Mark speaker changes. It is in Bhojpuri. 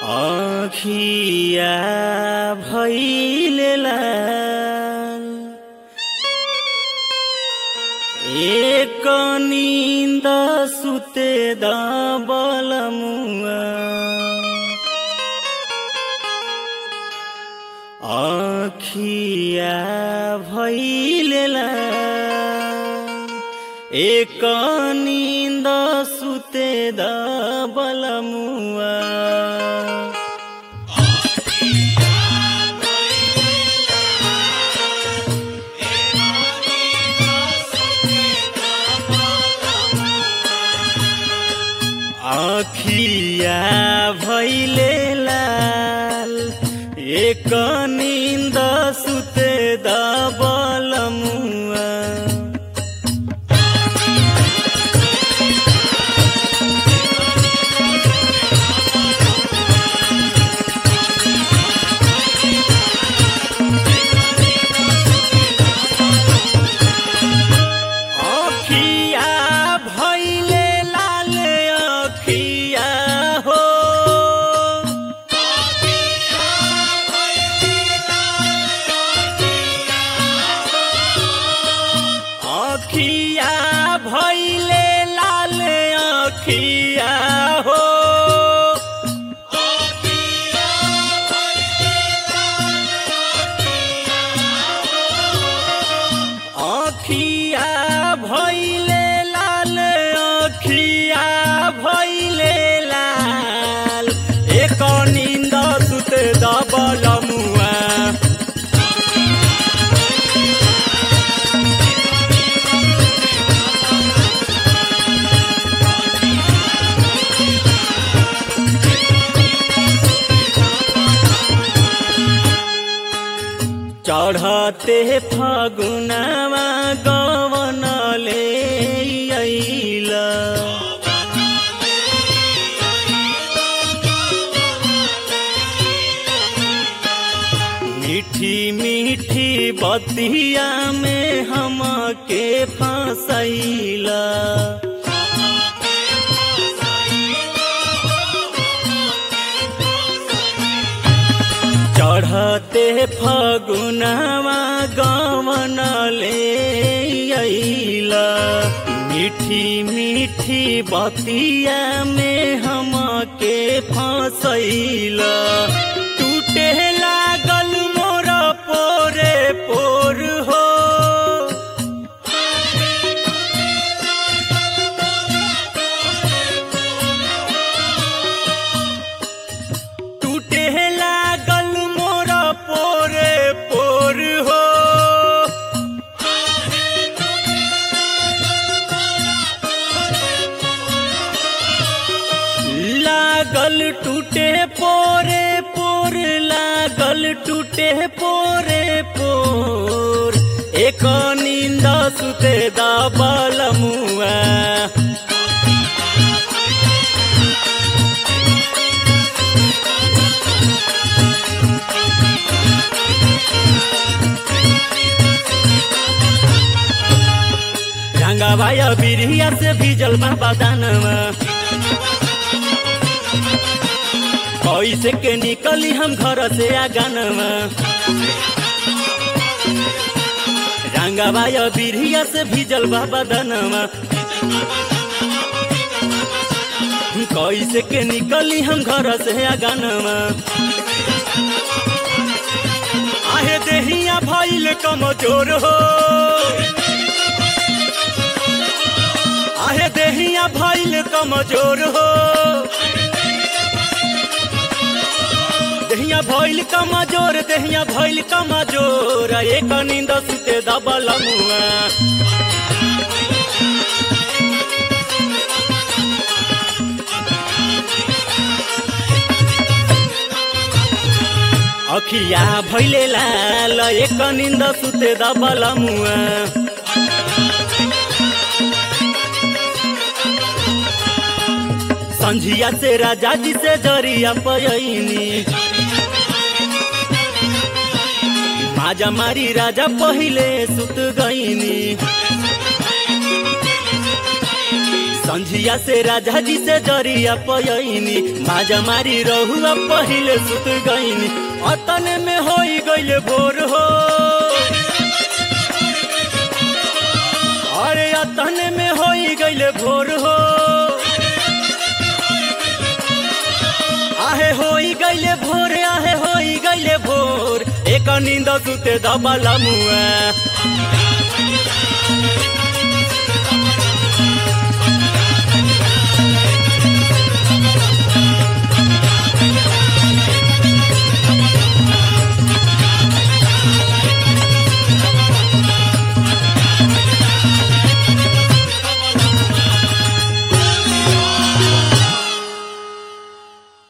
Speaker 1: आँखिया भैले लाल एक निन्द सुते दबल मुआ आँखिया भैले लाल एक निन्द सुते दबल मुआ आखिया भैले लाल एक निन्द सुते दबल मुआ आखिया भैले लाल आखिया हो आखिया भैले लाल आखिया हो आखिया भैले लाल आखिया भैले लाल एक निन्द सुत दबल मुआ चढ़ते फागुनवा गवन ले अइला मीठी मीठी बतिया में हमके फसैला चढ़ते फगुनवा गवन ले अइला मीठी मीठी बतिया में हमके फसैला टूटे लागल मोर पोरे पोर हो टूटे लागल मोर पोरे पोर हो लागल टूटे पोरे पोर लागल टूटे पोरे पोर एक निंद सुते दबल मुआ रंगा भाया बिरिया से भीजल बाबा दानवा कैसे के निकली हम घर से आगनवा रंगा भाया बिरिया से भीजल बाबा दानवा कैसे के निकली हम घर से आगनवा आहे देहिया भइल कमजोर हो आहे देहिया भइल कमजोर हो देहिया भइल कमजोर देहिया भइल कमजोर एक नींद सुते दबल मुआ अखिया भैले लाल एक निंद सुते दबल मुआ संझिया से राजा जी से जरिया पयनी माजा मारी राजा पहिले सुत गईनी संझिया से राजा जी से जरिया पयनी माजा मारी रहुआ पहिले सुत गईनी अतने में होई गइले भोर हो अरे अतने में होई गइले भोर हो आहे होई गइले भोर आहे होई गइले भोर एक नींद सुते दबला मुआ